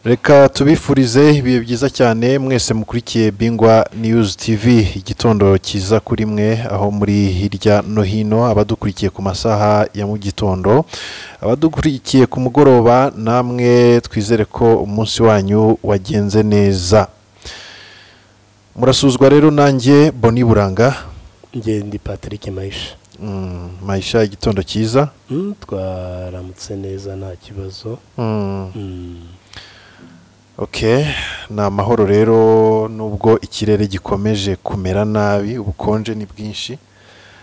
reka tubifurize ibihe byiza cyane mwese mukurikiye bingwa niyuzi tivi igitondo cyiza kuri mwe aho muri hirya no hino abadukurikiye ku masaha ya mu gitondo abadukurikiye ku mugoroba namwe twizere ko umunsi wanyu wagenze neza murasuzwa rero nanjye boni buranga ngende patrick mayisha Mm, mayisha igitondo cyiza Mm, twaramutse neza nta kibazo Mm. Mm. ok ni amahoro rero nubwo ikirere gikomeje kumera nabi ubukonje ni bwinshi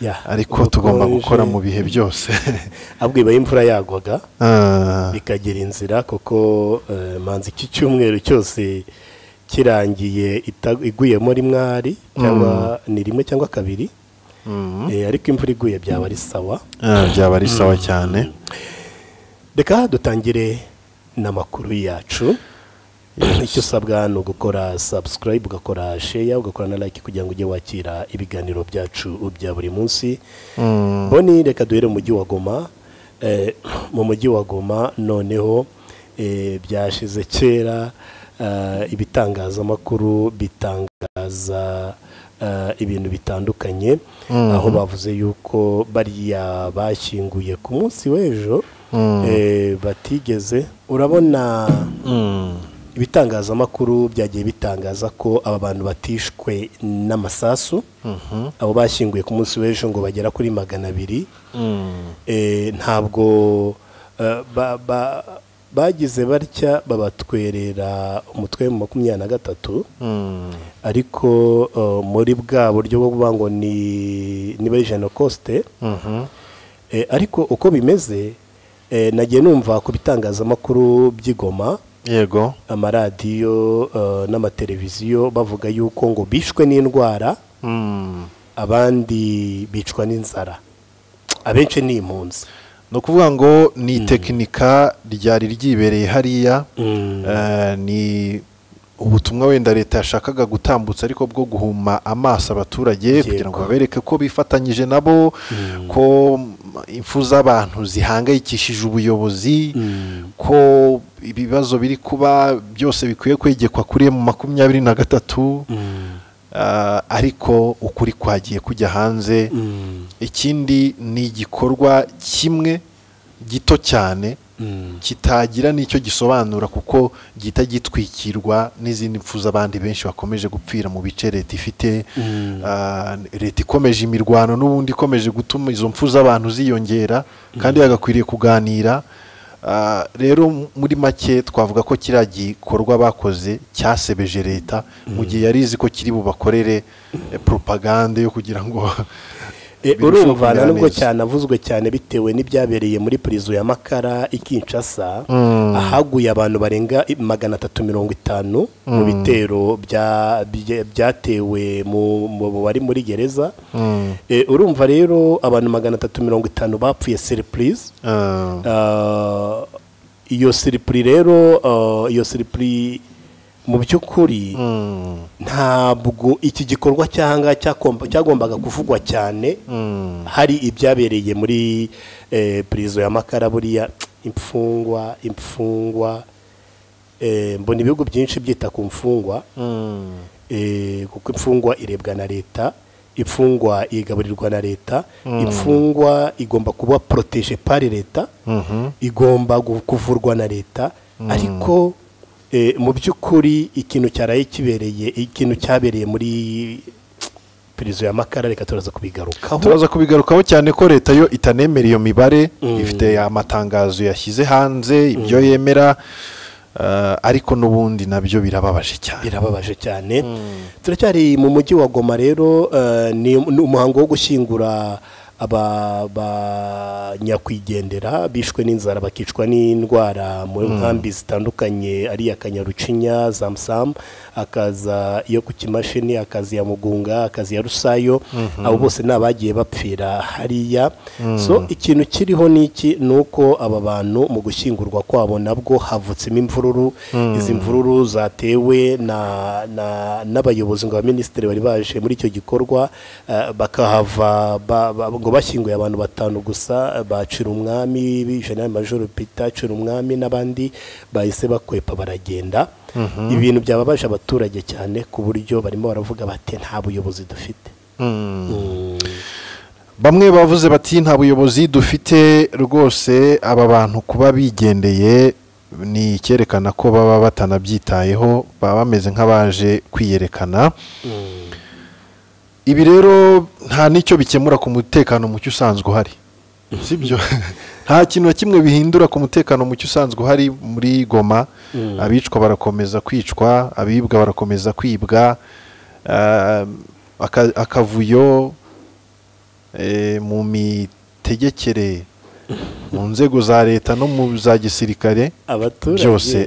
Yeah, ariko tugomba ubukonje. gukora mu bihe byose ahubwo iba imvura yagwaga Ah, bikagira inzira kuko eh, manzi iki cyumweru cyose kirangiye ita- iguyemo rimwe hari cyangwa ni rimwe cyangwa kabiri mm. Eh, ariko imvura iguye byaba ari sawa Ah, byaba ari sawa cyane reka dutangire n'amakuru yacu icyo usabwa ni ugukora subscribe ugakora share ugakora na like kugira ngo ujye wakira ibiganiro byacu bya buri munsi Mm. boni reka duhere mu mujyi wa goma Eh, mu mujyi wa goma noneho eh, byashize kera eh, ibitangazamakuru bitangaza eh, ibintu bitandukanye aho bavuze yuko bariya bashyinguye ku munsi w'ejo eh, batigeze urabona Mm. ibitangazamakuru byagiye bitangaza ko aba bantu batishwe n'amasasu abo bashyinguye ku munsi w'ejo ngo bagera kuri magana abiri Mm. Eh, ntabwo eh, ba- ba- bagize batya babatwerera umutwe mu makumyabiri na gatatu Mm. ariko eh, muri bwa buryo bwo kuvuga ngo ni niba ari jenokosite Mhm. ariko uko bimeze eh, nagiye numva ku bitangazamakuru by'igoma yego amaradiyo eh, n'amateleviziyo bavuga yuko ngo bishwe n'indwara Mm. abandi bicwa n'inzara abenshi ni impunzi ni ukuvuga ngo ni tekinika ryari ryibereye hariya Mm. Eh, ni ubutumwa wenda leta yashakaga gutambutsa ariko bwo guhuma amaso abaturage Yego. kugira ngo babereke ko bifatanyije nabo ko mm, impfu z'abantu zihangayikishije ubuyobozi Mm. ko ibibazo biri kuba byose bikwiye kwegekwa kuri mu makumyabiri na gatatu Mm. Ah, ariko ukuri kwagiye kujya hanze Mm. ikindi ni igikorwa kimwe gito cyane Mm. kitagira n'icyo gisobanura kuko gihita gitwikirwa n'izindi mpfu z'abandi benshi bakomeje gupfira mu bice leta ifite Mm. Ah, leta ikomeje imirwano n'ubundi ikomeje gutuma izo mpfu z'abantu ziyongera kandi yagakwiriye kuganira Ah, rero m- muri make twavuga ko kiriya gikorwa bakoze cyasebeje leta mu gihe yari izi ko kiri bubakorere eh, propagande yo kugira ngo Eh, birusheho urumva kumera na nubwo neza. cyanavuzwe cyane bitewe n'ibyabereye muri purizo ya makara i kinshasa ahaguye abantu barenga i- magana atatu mirongo itanu mu bitero bya- bya- byatewe mu mu- mu bari muri gereza Mm. Eh, urumva rero abantu magana atatu mirongo itanu bapfuye seripurize Ah, Ah, iyo siripuri rero ah, iyo siripuri mu by'ukuri mm, ntabwo iki gikorwa cyangwa cyakomba- cyagombaga kuvugwa cyane mm, hari ibyabereye muri eh, prison ya makara buriya imfungwa imfungwa eh, mbona ibihugu byinshi byita ku mfungwa mm. eh, kuko imfungwa irebwa na leta imfungwa igaburirwa na leta imfungwa igomba kuba protege pari leta Mhm. igomba gu- kuvurwa na leta ariko eh, mu by'ukuri ikintu cyaraye kibereye ikintu cyabereye muri pirizo ya makara reka turaza kubigarukaho turaza kubigarukaho cyane ko leta yo itanemera iyo mibare ifite amatangazo yashyize hanze ibyo yemera ah, ariko n'ubundi nabyo birababaje cyane birababaje cyane turacyari mu mujyi wa goma rero eh, ni ni umuhango wo gushyingura abanyakwigendera bishwe n'inzara bakicwa n'indwara mu nkambi zitandukanye ari iya kanyarucinya zamusamu akaza iyo ku kimashini akazi ya mugunga akazi ya rusayo abo bose ni abagiye bapfira hariya so ikintu kiriho ni iki ni uko aba bantu mu gushyingurwa kwabo nabwo havutsemo imvururu izi mvururu zatewe n'abayobozi ngo abaminisitiri bari baje muri icyo gikorwa eh, bakahava ba- ba- ngo bashyinguye abantu batanu gusa bacira umwami general major peter cira umwami n'abandi bahise bakwepa baragenda ibintu byababaje abaturage cyane ku buryo barimo baravuga bati nta buyobozi dufite bamwe bavuze bati nta buyobozi dufite rwose aba bantu kuba bigendeye ni icyerekana ko baba batanabyitayeho baba bameze nk'abaje kwiyerekana ibi rero nta n'icyo bikemura ku mutekano muke usanzwe uhari sibyo nta kintu na kimwe bihindura ku mutekano muke usanzwe uhari muri goma abicwa barakomeza kwicwa abibwa barakomeza kwibwa ah, aka- akavuyo eh, mu mitegekere mu nzego za leta no mu za gisirikare abaturage byose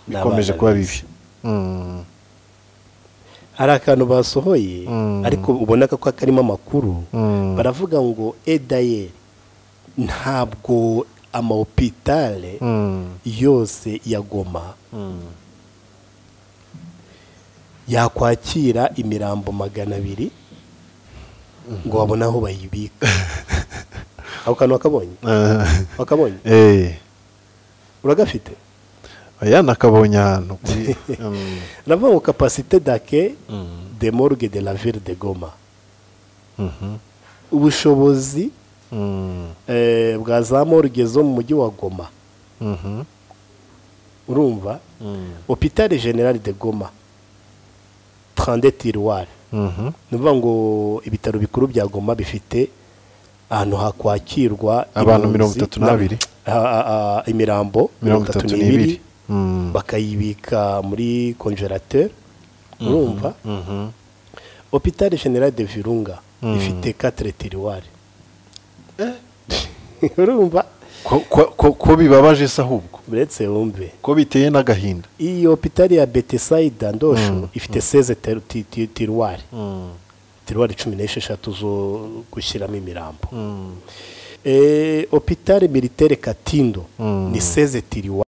ni bikomeje abana kuba beza. bibi Mm, hari akantu basohoye Mm. ariko ubona ko karimo amakuru mm, baravuga ngo edayeri ntabwo amahopitale mm, yose ya goma mm. yakwakira imirambo magana abiri ngo babone aho bayibika ako kantu wakabonye Eh, wakabonye eh. uragafite aya nakabonye ahantu kuri Mm, uravuga ngo kapasite dake mm, de morgue de la ville de goma mhm, ubushobozi mm, eh, bwa za morgue zo mu mujyi wa goma mhm, urumva mm, hopitale generale de goma 32 tiruwari mhm. ni ukuvuga ngo ibitaro bikuru bya goma bifite ahantu hakwakirwa Abantu impunzi mirongo itatu n'abiri. na- a- a- a- imirambo mirongo itatu n'ibiri Mm, bakayibika muri konjerateri urumva mhm, hopitale generale de virunga Mm. ifite 4 tiruwari urumva ko- ko- ko- ko bibabaje se ahubwo uretse wumve ko biteye n'agahinda iyi hopitale ya betesayida ndosho ifite 16 teru- ti- ti- tiruwari Mm, tiruwari cumi n'esheshatu zo gushyiramo imirambo mm, Eh, hopitale militaire katindo Mm. ni 16 tiruwari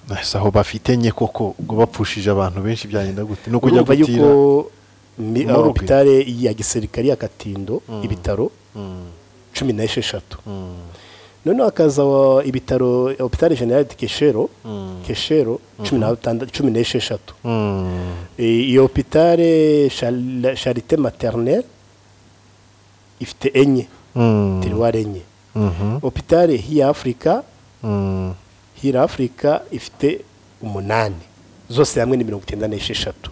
nahise aho bafite nye koko ngo bapfushije abantu benshi byagenda gute ni ukujya urumva gutira yuko mi- Morgue. hopitale ya gisirikari ya katindo ibitaro Mm, cumi n'esheshatu mm, noneho hakaza wa- ibitaro hopitale general de keshero Mm. keshero cumi na batanda- cumi n'esheshatu mm, Eh, iyo hopitale Chal- charite maternelle ifite enye mm, tiruwari enye mhm, hopitale hiya afurika mm, hira afurika ifite umunani zose hamwe ni mirongo icyenda n'esheshatu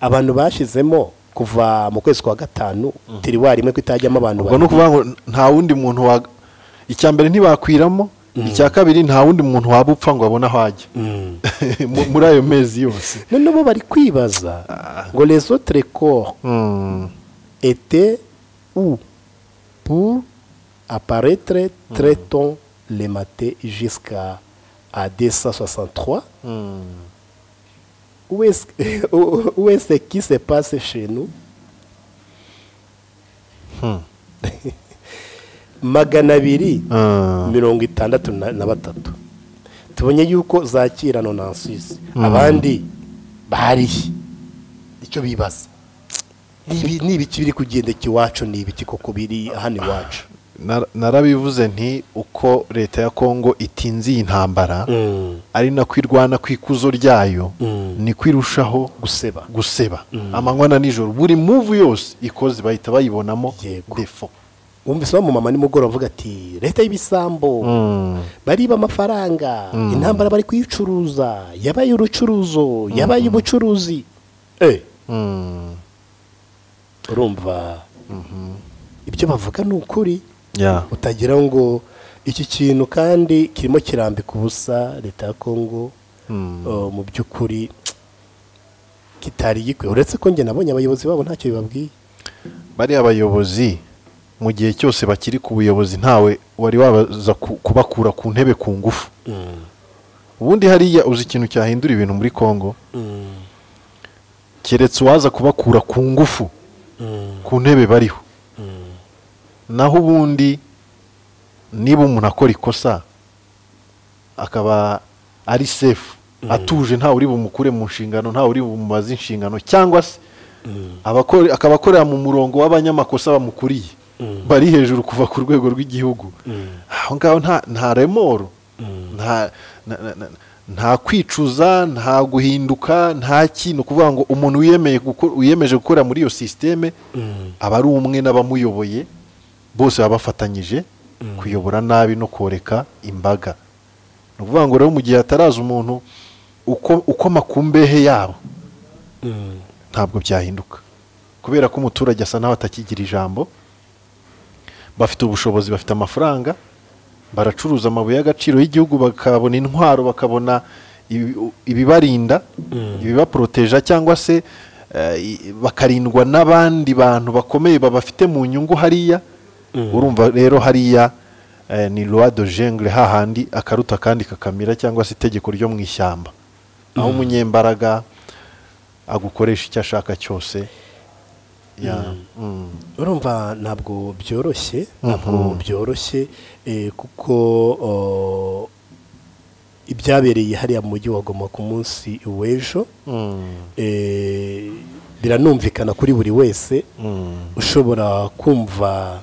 abantu bashyizemo kuva mu kwezi kwa gatanu tiriwari imwe ko itajyamo abantu ubwo ni ukuvuga ngo nta wundi muntu wa icya mbere ntibakwiramo icya kabiri nta wundi muntu waba upfa ngo abone aho ajya Mm. Mu- muri ayo mezi yose none bo bari kwibaza ngo les autres corps Mm, étaient où pour apparaître très tôt le matin jusqu'à à 263 mm, où est-ce où est-ce qui se passe chez nous hmm, magana abiri ah, mirongo itandatu na na batatu tubonye yuko zakira nonansizi abandi bari icyo bibaza Ni ibi- ni ibiki biri kugendeka iwacu ni ibiki koko biri hano iwacu nar- narabivuze nti uko leta ya kongo itinze iyi ntambara ari nako irwana ku ikuzo ryayo Mm. niko irushaho guseba guseba amanywa na nijoro buri muvu yose ikoze bahita bayibonamo Yego. defo wumva isa mumama nimugoroba avuga ati leta y'ibisambo Mm, bariba amafaranga intambara bari kuyicuruza yabaye urucuruzo yabaye ubucuruzi Eh, mm, urumva ibyo bavuga ni ukuri yeah. utagira ngo iki kintu kandi kirimo kirambika ubusa leta ya kongo Mm. eh, mu by'ukuri kitari gikwiye uretse ko njye nabonye abayobozi babo ntacyo bibabwiye bariya bayobozi mu gihe cyose bakiri ku buyobozi ntawe wari wabaza ku- kubakura ku ntebe ku ngufu ubundi hariya uzi ikintu cyahindura ibintu muri congo keretse uwaza kubakura ku ngufu ku ntebe bariho naho ubundi niba umuntu akora ikosa akaba ari sefu atuje ntawe uri bumukure mu nshingano ntawe uri bumubaze inshingano cyangwa se abakore- akaba akorera mu murongo w'abanyamakosa bamukuriye bari hejuru kuva ku rwego rw'igihugu aho ngaho nta nta remoro nta na- na- na- nta kwicuza nta guhinduka nta kintu kuvuga ngo umuntu wiyemeye guko- wiyemeje gukorera muri iyo sisiteme aba ari umwe n'abamuyoboye bose baba bafatanyije kuyobora nabi no koreka imbaga ni ukuvuga ngo rero mu gihe hataraza umuntu uko- ukoma ku mbehe yabo ntabwo byahinduka kubera ko umuturage asa nawe atakigira ijambo bafite ubushobozi bafite amafaranga baracuruza amabuye y'agaciro y'igihugu bakabona intwaro bakabona ibi- ibibarinda ibibaporoteja cyangwa se eh, i- bakarindwa n'abandi bantu bakomeye babafite mu nyungu hariya urumva rero hariya eh, ni loi de jungle hahandi akaruta kandi kakamira cyangwa se itegeko ryo mu ishyamba aho umunyembaraga agukoresha icyo ashaka cyose ya- mm. urumva ntabwo byoroshye ntabwo byoroshye eh, kuko o, ibyabereye hariya mu mujyi wa goma ku munsi w'ejo Mm. eh, biranumvikana kuri buri wese Mm. ushobora kumva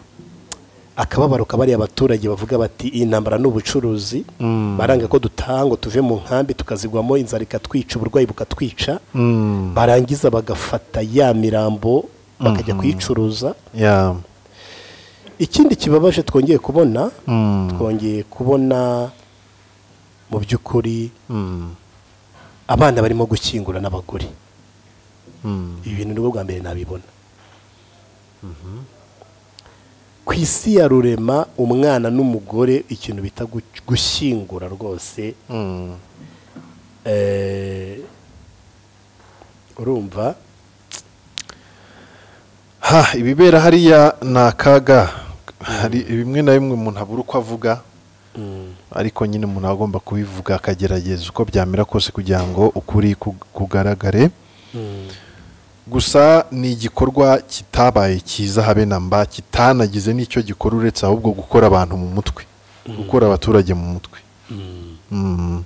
akababaro kabariya abaturage bavuga bati iyi ntambara ni ubucuruzi Mm. baranga ko dutaha ngo tuve mu nkambi tukazigwamo inzara ikatwica uburwayi bukatwica Mm. barangiza bagafata ya mirambo bakajya kuyicuruza Yeah. ikindi kibabaje twongeye kubona Mm. twongeye kubona mu by'ukuri Mm. abana barimo gukingura n'abagore Mm. ibi bintu nibwo bwa mbere nabibona ku isi ya rurema umwana n'umugore ikintu bita gu- gushyingura rwose Mm. eh, urumva ha ibibera hariya ni akaga hari bimwe na bimwe umuntu abura uko avuga ariko nyine umuntu aba agomba kubivuga akagerageza uko byamera kose kugira ngo ukuri ku- kugaragare gusa ni igikorwa kitabaye cyiza habe na mba kitanagize n'icyo gikora uretse ahubwo gukora abantu mu mutwe gukora abaturage mu mutwe Mm.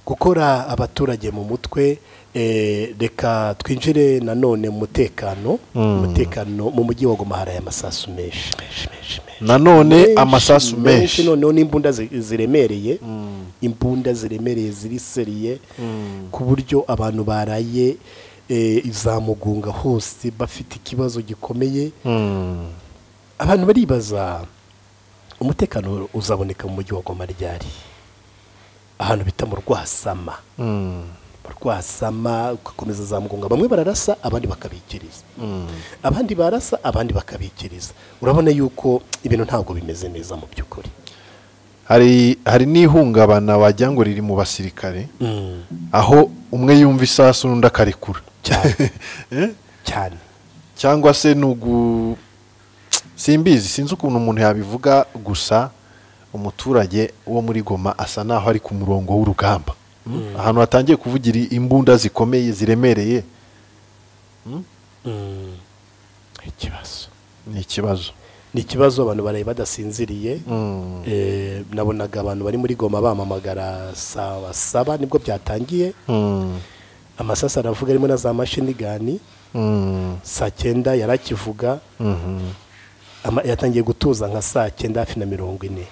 gukora abaturage mu mutwe eh, reka twinjire nanone mu mutekano umutekano mu mujyi wa goma hari aya masasu menshi menshi menshi menshi nanone Menshi, amasasu menshi noneho n'imbunda zi- ziremereye imbunda ziremereye ziri seriye ku buryo abantu baraye eh, za mugunga hose bafite ikibazo gikomeye Mm. abantu baribaza umutekano uzaboneka mu mujyi wa goma ryari ahantu bita mu rwasama Mm. mu rwasama ugakomeza za mugunga bamwe bararasa abandi bakabikiriza abandi barasa abandi bakabikiriza urabona yuko ibintu ntabwo bimeze neza mu by'ukuri hari hari n'ihungabana wagira ngo riri mu basirikare aho umwe yumva isasu n'undi akarekura cyane Eh? cyane cyangwa se ni ugu simbizi sinzi ukuntu umuntu yabivuga gusa umuturage wo muri goma asa naho ari ku murongo w'urugamba Mm. ahantu hatangiye kuvugira imbunda zikomeye ziremereye ikibazo ni ikibazo ni ikibazo abantu baraye badasinziriye Mm. Eh, nabonaga abantu bari muri goma bamamagara sawa saba nibwo byatangiye Mm. amasasu aravuga arimo na za mashini gani Mm. saa cyenda yari akivuga Mhm. ama- yatangiye gutuza nka saa cyenda hafi na mirongo ine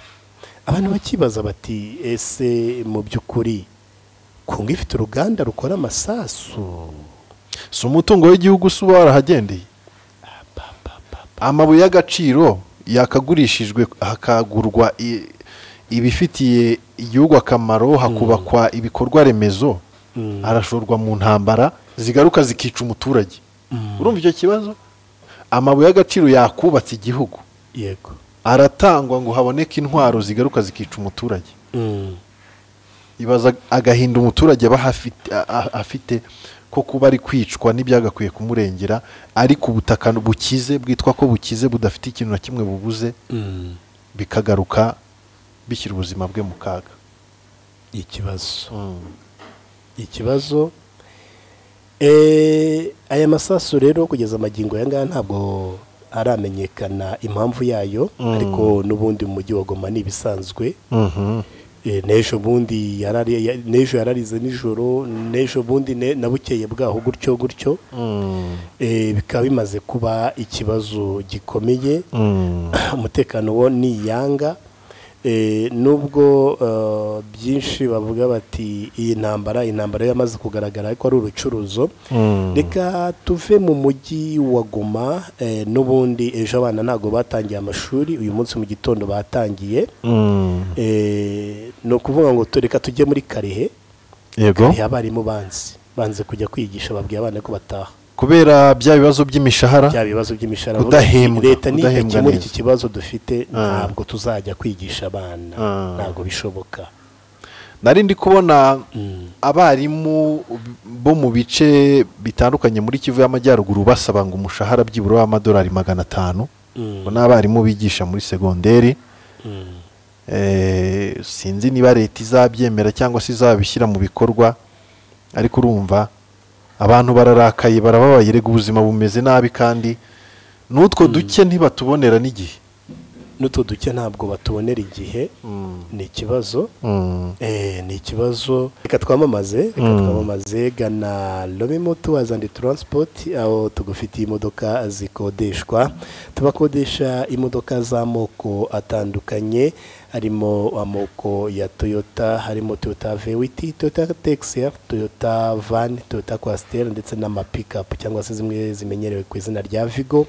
abantu bakibaza bati ese mu by'ukuri kunga ifite uruganda rukora amasasu si umutungo w'igihugu se uba warahagendeye amabuye y'agaciro yakagurishijwe hakagurwa i- ibifitiye igihugu akamaro hakubakwa ibikorwa remezo arashorwa mu ntambara zigaruka zikica umuturage urumva icyo kibazo amabuye y'agaciro yakubatse igihugu yego aratangwa ngo haboneke intwaro zigaruka zikica umuturage ibaza agahinda umuturage aba ahafite- a- a- afite ko kuba ari kwicwa n'ibyagakwiye kumurengera ariko ubutaka bukize bwitwa ko bukize budafite ikintu na kimwe bubuze bikagaruka bishyira ubuzima bwe mu kaga ikibazo Mm. ikibazo Eh, aya masasu rero kugeza amagingo aya ngaya ntabwo aramenyekana impamvu yayo Mm. ariko n'ubundi mu mujyi wa goma ni ibisanzwe Mhm. Eh, n'ejo bundi yarari- ya- n'ejo yararize nijoro n'ejo bundi ne- na bukeye bwaho gutyo gutyo Mm. Eh, bikaba bimaze kuba ikibazo gikomeye Mm. umutekano wo ni iyanga Eh, nubwo eh, byinshi bavuga bati iyi ntambara intambara yo yamaze kugaragara ariko ari urucuruzo Mm. reka tuve mu mujyi wa goma eh, n'ubundi ejo abana ntabwo batangiye amashuri uyu munsi mu gitondo batangiye Mm. Eh, ni ukuvuga ngo tu- reka tujye muri karehe yego Karehe abarimu banzi banze kujya kwigisha babwiye abana ko bataha kubera bya bibazo by'imishahara bya bibazo by'imishahara Kudahembwa, leta kudahembwa nidakemura neza. iki kibazo dufite Ah. ntabwo tuzajya kwigisha abana Ah. ntabwo bishoboka nari ndi kubona Mm. abarimu bo mu bice bitandukanye muri kivu y'amajyaruguru basaba ngo umushahara byibura w'amadolari magana atanu Mm. ubwo ni abarimu bigisha muri segonderi Mm. Eh, sinzi niba leta izabyemera cyangwa se izabishyira mu bikorwa ariko urumva abantu bararakaye barababaye rega ubuzima bumeze nabi kandi n'utwo duke ntibatubonera n'igihe n'utu duke ntabwo batubonera igihe ni ikibazo Mm. Eh, ni ikibazo reka twamamaze reka Mm. twamamaze gana lobimo tuwazi andi taransipoti aho tugufitiye imodoka zikodeshwa tubakodesha imodoka z'amoko atandukanye harimo amoko ya toyota harimo toyota vewiti toyota texiya toyota vani toyota kwasiteri ndetse n'amapikapu cyangwa se zimwe zimenyerewe ku izina rya vigo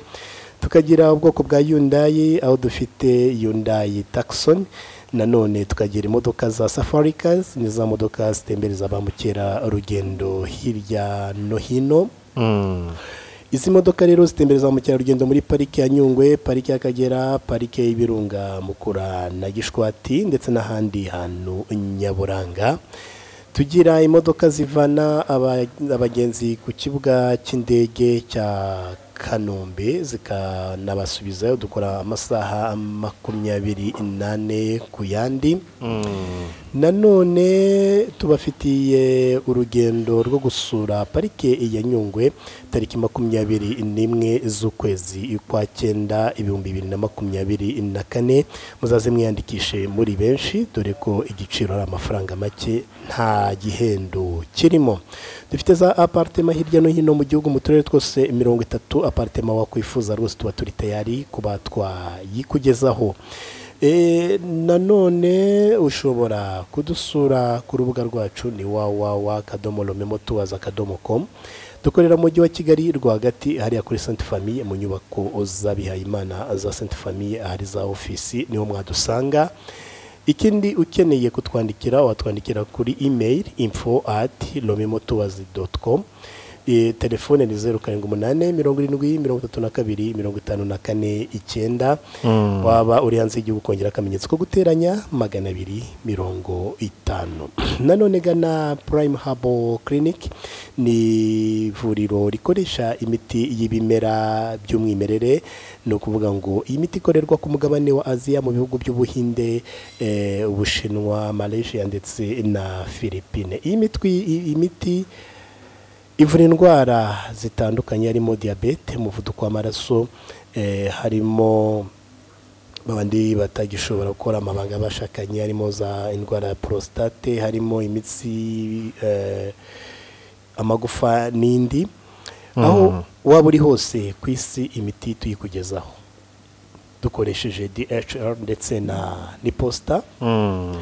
tukagira ubwoko bwa yundayi aho dufite yundayi takisoni nanone tukagira imodoka za safari cars ni za modoka zitembereza ba mukerarugendo hirya no hino Mm. izi modoka rero zitembereza ba mukerarugendo muri pariki ya nyungwe pariki y'akagera parike y'ibirunga mukura na gishwati ndetse n'ahandi hantu nyaburanga tugira imodoka zivana aba- abagenzi ku kibuga cy'indege cya kanombe zikanabasubizayo dukora amasaha makumyabiri n'ane ku yandi Mm. nanone tubafitiye urugendo rwo gusura parike ya nyungwe tariki makumyabiri n'imwe z'ukwezi kwa cyenda ibihumbi bibiri na makumyabiri na kane muzaze mwiyandikishe muri benshi dore ko igiciro ari amafaranga make nta gihendo kirimo dufite za aparitema hirya no hino mu gihugu mu turere twose mirongo itatu aparitema wakwifuza rwose tuba turi tayari kuba twayikugezaho Eh, nanone ushobora kudusura ku rubuga rwacu ni www kadomo romemo tuwaza akadomo komu dukorera mu mujyi wa kigali rwagati hariya kuri senti famiye mu nyubako z'abihayimana za senti famiye ahari za ofisi niho mwadusanga ikindi ukeneye kutwandikira watwandikira kuri email info ati romemotuwazi doti komu Eh, telefone ni zeru karindwi umunani mirongo irindwi mirongo itatu na kabiri mirongo itanu na kane icyenda waba uri hanze y'igihugu ukongera akamenyetso ko guteranya magana abiri mirongo itanu nanone gana purayime habo clinic ni ivuriro rikoresha imiti y'ibimera by'umwimerere ni ukuvuga ngo iyi miti ikorerwa ku mugabane wa aziya mu bihugu by'ubuhinde eh, ubushinwa malaysia ndetse na philippine iyi mitwi iyi miti ivura indwara zitandukanye harimo diyabete umuvuduko w'amaraso eh, harimo babandi batagishobora gukora amabanga y'abashakanye harimo za indwara ya prostate harimo imitsi eh, amagufa n'indi aho waba uri hose ku isi imiti tuyikugezaho dukoresheje dhr ndetse na n'iposita Mm.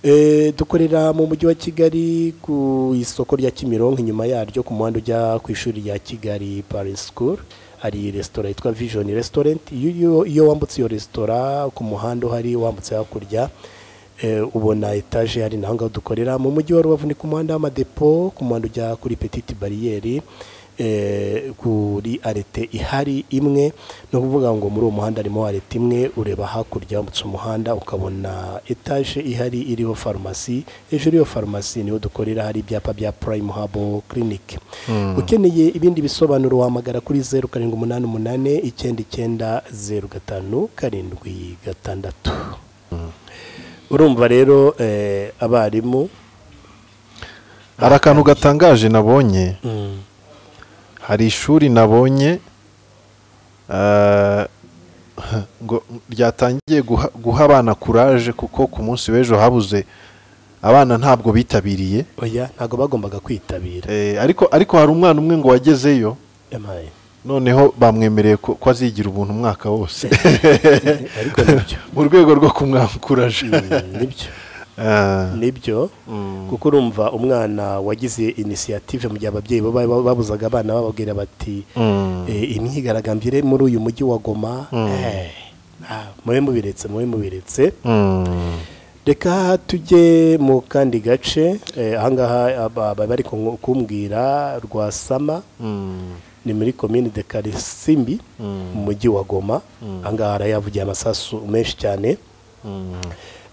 Eh, dukorera mu mujyi wa kigali ku isoko rya kimironko inyuma yaryo ku muhanda ujya ku ishuri rya kigali paris school hari resitora yitwa vision restaurant iyo, iyo- iyo wambutse iyo resitora ku muhanda uhari wambutse hakurya eh, ubona etaje hari naho ngaho dukorera mu mujyi wa rubavu ni ku muhanda w'amadepo ku muhanda ujya kuri petite bariyeri eh, kuri arete ihari imwe ni ukuvuga ngo muri uwo muhanda harimo arete imwe ureba hakurya wambutse umuhanda ukabona etaje ihari iriho farumasi hejuru y'iyo farumasi niho dukorera hari ibyapa bya purayimu habo kirinike ukeneye ibindi bisobanuro wahamagara kuri zeru karindwi umunani umunani icyenda icyenda zeru gatanu karindwi gatandatu urumva rero eh, abarimu hari akantu gatangaje nabonye hari ishuri nabonye eh, ngo ryatangiye guha- guha abana kuraje kuko ku munsi w'ejo habuze abana ntabwo bitabiriye oya ntabwo bagombaga kwitabira Eh, ariko ariko hari umwana umwe ngo wagezeyo emaye noneho bamwemereye ko ko azigira ubuntu umwaka wose ariko nibyo mu rwego rwo kumwakuraje Mm, nibyo nibyo kuko urumva umwana wagize inisiyative mu gihe ababyeyi bo ba- ba- babuzaga abana bababwira bati eh, imyigaragambyo iri muri uyu mujyi wa goma eh, ah, mube mubiretse mube mubiretse reka tujye mu kandi gace eh, ahangaha aba- aba- bari ku- kumbwira rwasama ni muri komini de karisimbi mu mujyi wa goma ahangaha harayavugiye amasasu menshi cyane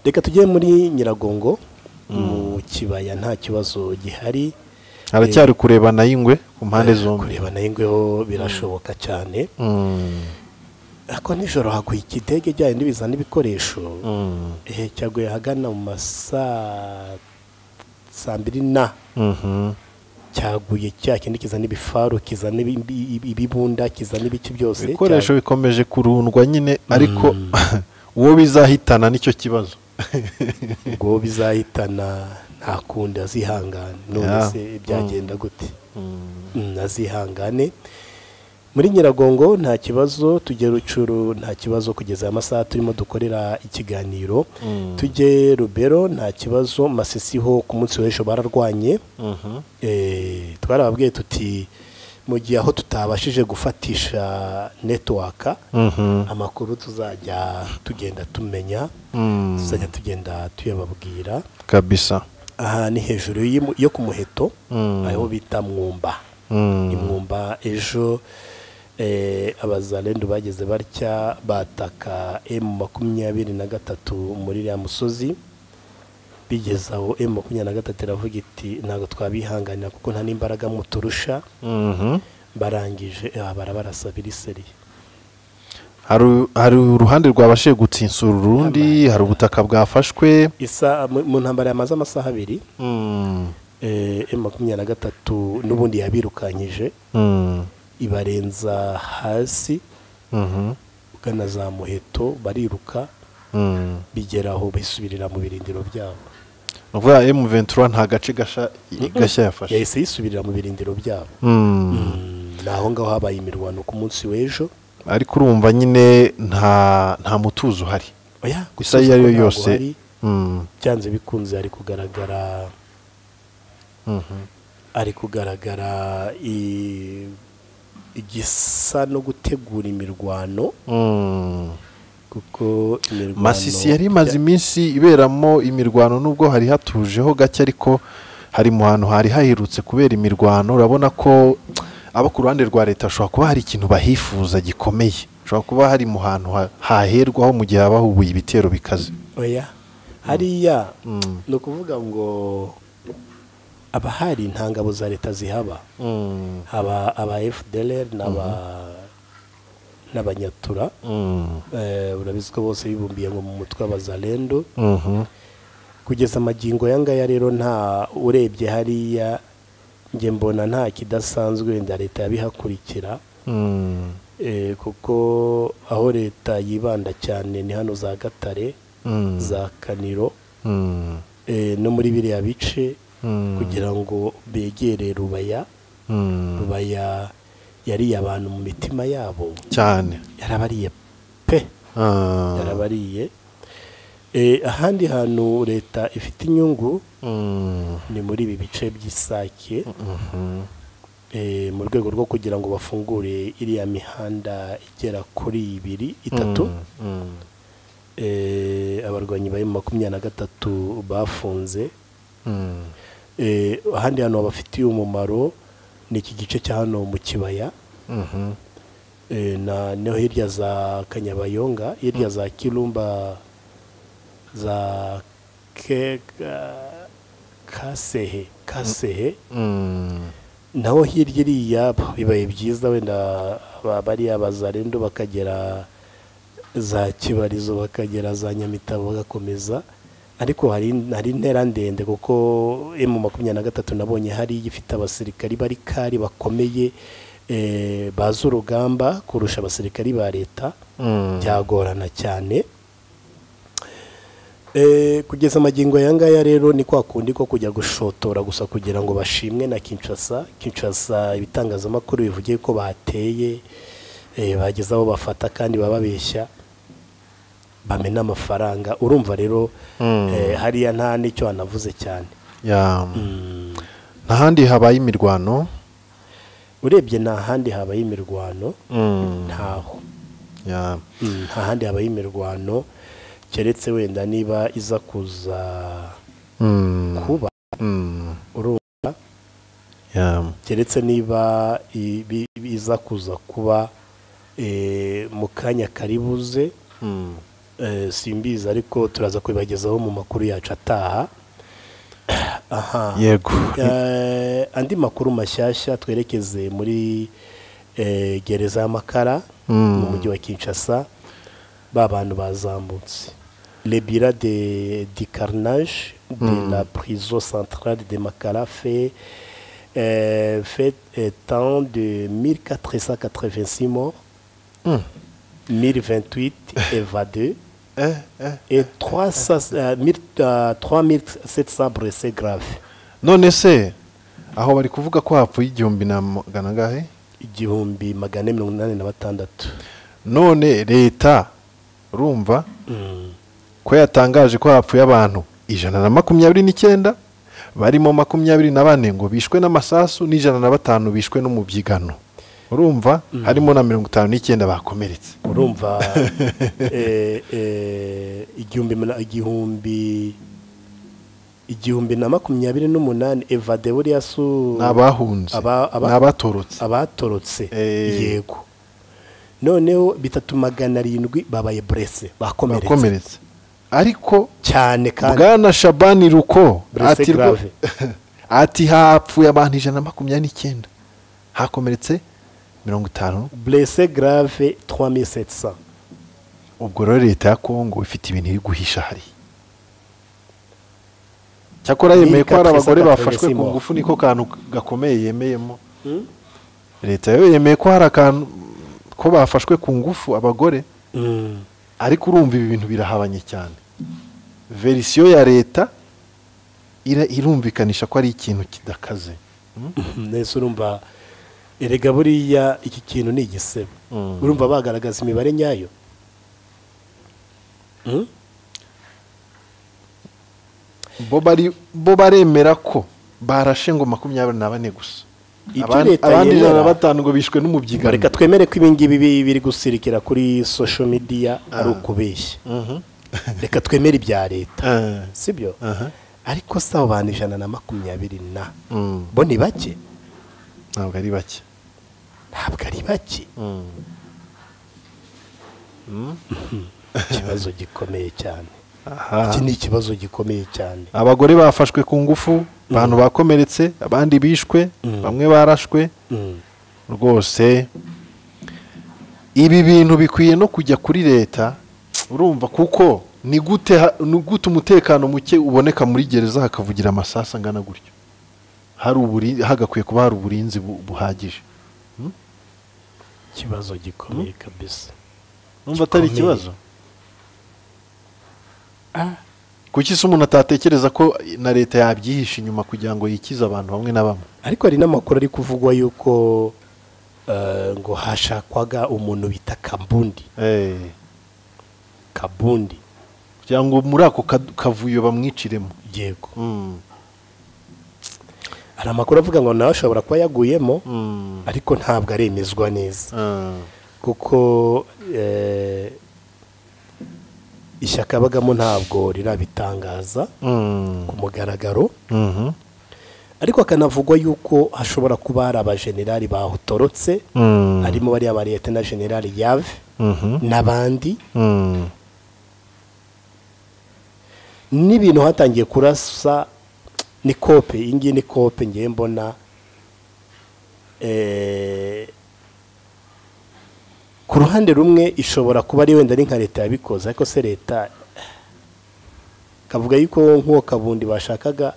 reka tujye muri nyiragongo mu kibaya nta kibazo gihari haracyari kureba na y'ingwe ku mpande zombi kureba nayo ingweho birashoboka cyane Mm. ariko nijoro haguye ikidege ijyanye n'ibizana n'ibikoresho Mm. eh, cyaguye ahagana mu masaa saa mbiri na Mhm. cyaguye cya kindi kizana ibifaru kizana ibi- ibi- ibibunda kizana ibiki byose ibikoresho bikomeje kurundwa nyine ariko uwo bizahitana nicyo kibazo cya- ubwo bizahitana nta kundi azihangane none Yeah. se byagenda gute Mm, azihangane muri nyiragongo nta kibazo tujye rucuru nta kibazo kugeza aya masaha turimo dukorera ikiganiro tujye rubero nta kibazo masisi ho ku munsi w'ejo bararwanye Mhm. Eh, twarababwiye tuti mu gihe aho tutabashije gufatisha netiwaka Mhm. amakuru tuzajya tugenda tumenya Mm. tuzajya tugenda tuyababwira kabisa aha ni hejuru y'imu- yo ku muheto Mm. aho bita mwumba Mm. ni mwumba ejo eh, abazalendu bageze batya bataka emu makumyabiri na gatatu muri iriya musozi bigeze aho emu makumyabiri na gatatu iravuga iti ntabwo twabihanganira kuko nta n'imbaraga muturusha Mhm. barangije aha barabarasa biriseri Hari- hari uruhande rwabashije gutsinsura urundi hari ubutaka bwafashwe isa mu mu ntambara yamaze amasaha abiri Mm. eh, emu makumyabiri na gatatu n'ubundi yabirukanyije Mm. ibarenza hasi Mhm. ugana za muheto bariruka Mm. bigera aho bisubirira mu birindiro byabo ni ukuvuga M23 nta gace gasha gashya yafashe yahise yisubirira mu birindiro byabo Mm. ni aho ngaho habaye imirwano ku munsi w'ejo ariko urumva nyine nta nta mutuzo uhari oya isa iyo ari yo ntabwo yose hari, Mm. byanze bikunze hari kugaragara Mhm. ari kugaragara i- igisa no gutegura imirwano Mm. kuko imirwano masisi yari imaze iminsi iberamo imirwano nubwo hari hatujeho gake ariko hari mu hantu hari haherutse kubera imirwano urabona ko abo ku ruhande rwa leta hashobora kuba hari ikintu bahifuza gikomeye hashobora kuba hari mu hantu ha- haherwaho mu gihe haba hubuye ibitero bikaze oya hariya Mm. ni ukuvuga ngo abahari nta ngabo za leta zihaba Mm. haba aba fdr n'aba n'abanyatura Mm. Eh, urabizi ko bose bibumbiye ngo mu mutwe abazalendo Mhm. kugeza amagingo yangaya rero nta urebye hariya njye mbona nta kidasanzwe wenda leta yabihakurikira Mm. Eh, kuko aho leta yibanda cyane ni hano za gatare Mm. za kaniro Mm. eh, no muri biriya bice Mm. kugira ngo begere rubaya Mm. rubaya yariye abantu mu mitima yabo cyane yarabariye pe Ah. yarabariye Eh, ahandi hantu leta ifite inyungu Mm. ni muri ibi bice by'isake Mhm. eh, mu rwego rwo kugira ngo bafungure iriya mihanda igera kuri ibiri itatu Mm. Eh, abarwanyi bari mu makumyabiri na gatatu bafunze Mm. Eh, ahandi hantu babafitiye umumaro ni iki gice cya hano mu kibaya Eh, na no hirya za kanyabayonga hirya za kirumba za ke ga- kasehe kasehe Mm. naho hirya iriya bibaye byiza wenda ba- bariya bazarendo bakagera za kibarizo bakagera za nyamitabo bagakomeza ariko hari hari intera ndende kuko emu makumyabiri na gatatu nabonye hari ifite abasirikari bari kari bakomeye eh, bazi urugamba kurusha abasirikari ba leta Mm. byagorana cyane Eh, kugeza amagingo aya ngaya rero ni kwa kundi ko kujya gushotora gusa kugira ngo bashimwe na kinshasa kinshasa ibitangazamakuru bivuge ko bateye eh, bageze aho bafata kandi bababeshya bamena amafaranga urumva rero Mm. eh, hariya nta n'icyo hanavuze cyane Ya. Mm. ntahandi habaye imirwano urebye nta handi habaye imirwano Mm. ntaho Ya. Mm, nta handi habaye imirwano keretse wenda niba iza kuza Mm. kuba Mm. urumva Ya. keretse niba ibi- iza kuza kuba eh, mu kanya karibuze Mm. eh, simbizi ariko turaza kubibagezaho mu makuru yacu ataha aha yego Eh, andi makuru mashyashya twerekeze muri eh, gereza y'amakara Mm. mu mujyi wa kinshasa ba bantu bazambutse lebira de di carnage de la prison centrale de makara fait euh, fait étant de 1486 morts Mm. 1028 évadés Eh, eh. et 300, euh, mille- euh, 3700 blessés graves none se aho bari kuvuga ko hapfuye igihumbi na magana angahe igihumbi magana ane mirongo inani na batandatu none leta urumva ko yatangaje ko hapfuye abantu ijana na makumyabiri n'icyenda barimo makumyabiri na bane ngo bishwe n'amasasu n'ijana na batanu bishwe n'umubyigano urumva harimo na mirongo itanu n'icyenda bakomeretse urumva eh, eh, igihumbi na- igihumbi igihumbi na makumyabiri n'umunani evade buriya su ni abahunze aba- aba- ni abatorotse abatorotse Eh. yego noneho bitatu magana arindwi babaye burese bakomeretse bakomeretse ariko cyane kandi bwana shabani ruko Blessé ati rwo- grave. ati hapfuye abantu ijana na makumyabiri n'icyenda hakomeretse mirongo itanu burese garave 3700 ubwo rero leta ya kongo ifite ibintu iri guhisha hariya cyakora yemeye ko hari abagore bafashwe ku ngufu niko kantu gakomeye yemeyemo leta yo yemeye ko hari akantu ko bafashwe ku ngufu abagore Mm. ariko urumva ibi bintu birahabanye cyane verisiyo ya leta ira- irumvikanisha ko ari ikintu kidakaze nese urumva erega buriya iki kintu ni igisebo Mm. urumva bagaragaza imibare nyayo Mm? bo bari bo baremera ko barashe ngo makumyabiri na bane gusa Ibyo Abandi- leta abandi ijana na yemera- batanu ngo bishwe n'umubyigano reka twemere ko ibingibi bi- biri gusirikira kuri social media ari ukubeshya Mhm. reka twemere ibya leta Eh, sibyo aha. ariko si abo bantu ijana na makumyabiri na Mm, bo ni bake ntabwo ari bake ntabwo ari bake Mm. ikibazo gikomeye cyane Aha. iki ni ikibazo gikomeye cyane abagore bafashwe ku ngufu abantu bakomeretse abandi bishwe bamwe barashwe Mm. rwose ibi bintu bikwiye no kujya kuri leta urumva kuko ni gute ha- ni gute umutekano muke uboneka muri gereza hakavugira amasasu angana gutyo hari uburi- hagakwiye kuba hari uburinzi bu- buhagije ikibazo gikomeye kabisa numva atari Gikomeye. ikibazo kuki se umuntu atatekereza ko na leta yabyihisha inyuma kugira ngo yikize abantu bamwe na bamwe ariko hari n'amakuru ari kuvugwa yuko eh, ngo hashakwaga umuntu bita kabundi Eh, kabundi kugira ngo muri ako ka- kavuyo bamwiciremo yego Mm, hari amakuru avuga ngo nawe ashobora kuba yaguyemo mm, ariko ntabwo aremezwa neza ah, kuko eh, ishyaka abagamo ntabwo rirabitangaza mm, ku mugaragaro mhm. ariko hakanavugwa yuko hashobora kuba hari abajenerali bahutorotse Mm. harimo bariya ba leta na generali yave Mhm. n'abandi Mm. n'ibintu hatangiye kurasa ni kope iyi ngiyi ni kope ngiye mbona eh, ku ruhande rumwe ishobora kuba ari wenda ari nka leta yabikoze ariko se leta kavuga yuko nk'uwo kabundi bashakaga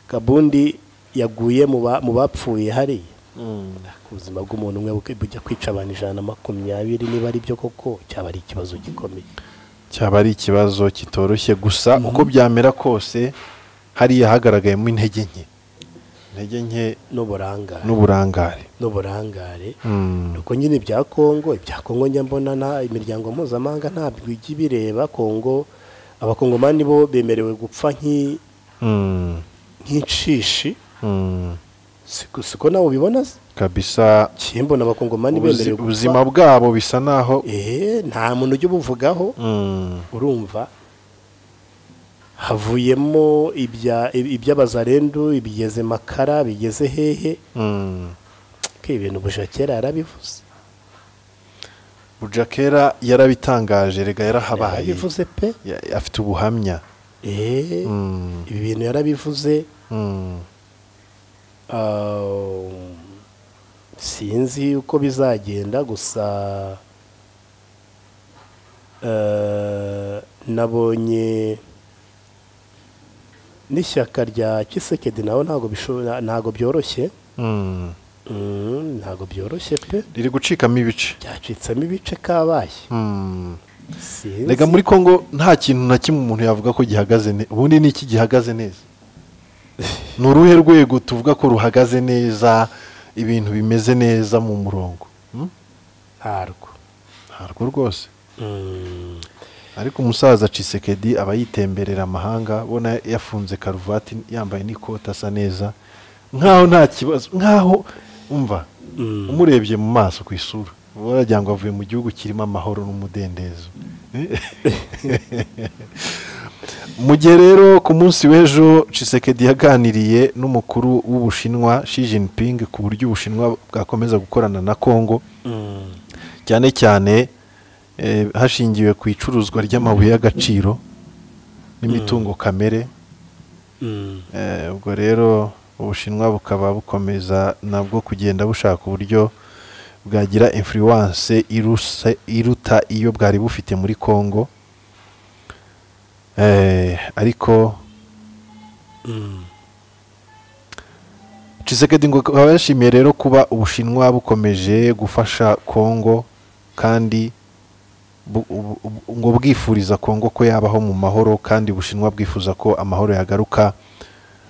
kabundi yaguye mu ba- mu bapfuye hariya Mm. ubuzima bw'umuntu umwe bukwi- bujya kwica abantu ijana na makumyabiri niba ari byo koko cyaba ari ikibazo gikomeye cyaba ari ikibazo kitoroshye gusa uko byamera kose hariya hagaragayemo intege nke intege nke n'uburangare n'uburangare n'uburangare Mm. nuko nyine ibya kongo ibya kongo njya mbona nta imiryango mpuzamahanga ntabwo ijya ibireba kongo abakongomani bo bemerewe gupfa nk'i- Mm. nk'inshishi Mm. siko siko nawe ubibona se? kabisa Njye mbona abakongomani ubuzi- bemerewe ubuzima gupfa bwabo bisa naho eee nta muntu ujya ubuvugaho Mm. urumva havuyemo ibya- i- iby'abazarendu ibigeze makara bigeze hehe Mm. ko ibintu bushakera yarabivuze bujakera yarabitangaje rega yarahabaye yarabivuze pe Ya- afite ubuhamya eee Mm. ibi bintu yarabivuze Mm. Um, sinzi uko bizagenda gusa eh, nabonye n'ishyaka rya kisekedi nawe ntabwo bisho- ntabwo byoroshye Mm. Mm, ntabwo byoroshye pe riri gucikamo ibice byacitsemo ibice kabaye Mm. Sinzi. rega muri kongo nta kintu na kimwe umuntu yavuga ko gihagaze neza ubundi ni iki gihagaze neza ni uruhe rwego tuvuga ko ruhagaze neza ibintu bimeze neza mu murongo Mm? ntarwo ntarwo rwose Mm, ariko umusaza cisekedi aba yitemberera amahanga ubona yafunze karuvati yambaye n'ikoti asa neza nkaho nta kibazo nkaho umva mm. umurebye mu maso ku isura uba waragira ngo avuye mu gihugu kirimo amahoro n'umudendezo mu gihe rero ku munsi w'ejo cisekedi yaganiriye n'umukuru w'ubushinwa Xi Jinping ku buryo ubushinwa bwakomeza gukorana na kongo Mm. cyane cyane eh, hashingiwe ku icuruzwa ry'amabuye y'agaciro n'imitungo kamere Mm. Eh, ubwo rero ubushinwa bukaba bukomeza nabwo kugenda bushaka uburyo bwagira influence iruse- iruta iyo bwari bufite muri congo Eh, ariko Mm. Tshisekedi ngo akaba yashimiye rero kuba ubushinwa bukomeje gufasha congo kandi bu- bu- bu- ngo bwifuriza congo ko yabaho mu mahoro kandi ubushinwa bwifuza ko amahoro yagaruka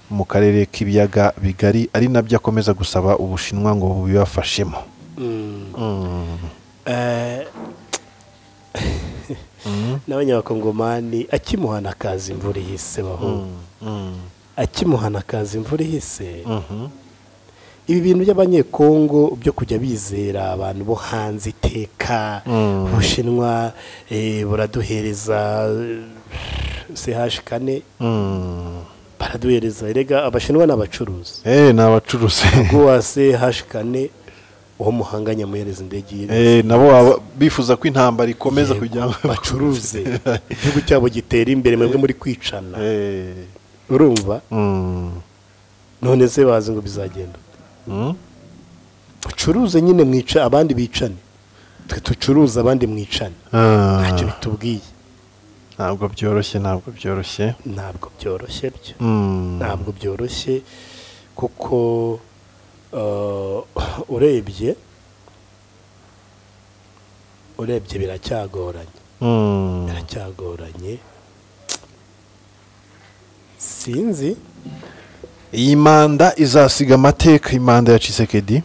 mu karere k'ibiyaga bigari ari nabyo akomeza gusaba ubushinwa ngo bubibafashemo Mm. Mm. Eh, n'abanyabakongomani akimuhana akaza imvura ihise bahungu Mm. Mm. akimuhana akaza imvura ihise Mhm. ibi bintu by'abanyekongo byo kujya bizera abantu bo hanze iteka Mm. ubushinwa eh, buraduhereza ch kane Mm. baraduhereza erega abashinwa ni abacuruzi Eh, ni abacuruzi guwa ch kane uwo muhanganye amuhereza indege y'irenze. Eh, nabo baba bifuza ko intambara ikomeza Yego, kugira ngo bacuruze igihugu cyabo gitera imbere mwebwe muri kwicana Eh. urumva Mm. none se bazi ngo bizagenda Mm. ducuruze nyine mwica abandi bicane twe ducuruze abandi mwicane Ah, ntacyo bitubwiye ntabwo byoroshye ntabwo byoroshye ntabwo byoroshye byo Mm. ntabwo byoroshye kuko eh, urebye urebye biracyagoranye Mm. biracyagoranye sinzi iyi manda izasiga amateka imanda ya cisekedi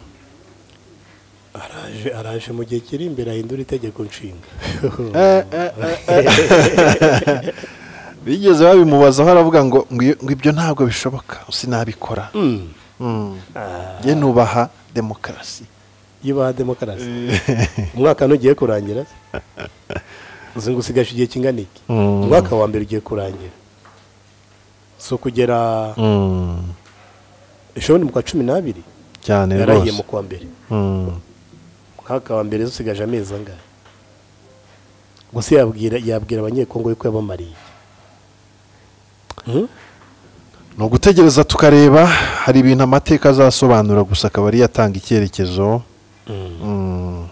araje araje mu gihe kiri imbere ahindura itegeko nshinga bigeze babimubazaho aravuga ngo ngo iyo- ngo ibyo ntabwo bishoboka sinabikora Mm. Mm. Ah, njye nubaha demokarasi iyo ubaha demokarasi umwaka ntugiye kurangira uzi ngo usigaje igihe kingana iki Mm. umwaka wa mbere ugiye kurangira si ukugera Mm. ejo ni mu kwa cumi n'abiri cyane yarahiye rwose mu kwa mbere Mm. mwaka wa mbere dusigaje amezi angahe gusa yabwira yabwira abanyekongo yuko yabamariye Hmm? ni ugutegereza tukareba hari ibintu amateka azasobanura gusa akaba ari yatanga icyerekezo Mm.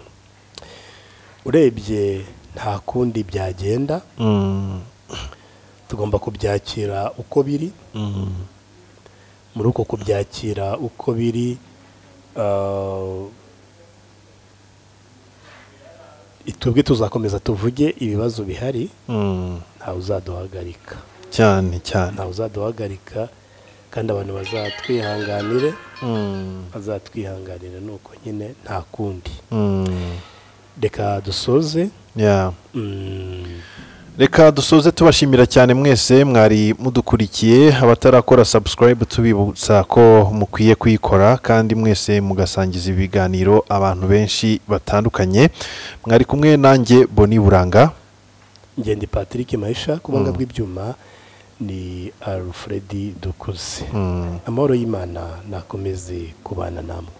urebye nta kundi byagenda Mm. tugomba kubyakira uko biri Mm. muri uko kubyakira uko biri ah, twebwe tuzakomeza tuvuge ibibazo bihari Mm. ntawe uzaduhagarika cyane cyane ntawe uzaduhagarika kandi abantu bazatwihanganire Mm. bazatwihanganira ni uko nyine nta kundi Mm. reka dusoze Yeah. Mm, reka dusoze tubashimira cyane mwese mwari mudukurikiye abatarakora subscribe tubibutsa ko mukwiye kuyikora kandi mwese mugasangiza ibiganiro abantu benshi batandukanye mwari kumwe nanjye boni buranga ngende patrick mahisha ku buhanga bw'ibyuma ni alfred dukuze Mm. amahoro y'imana nakomeze kubana namwe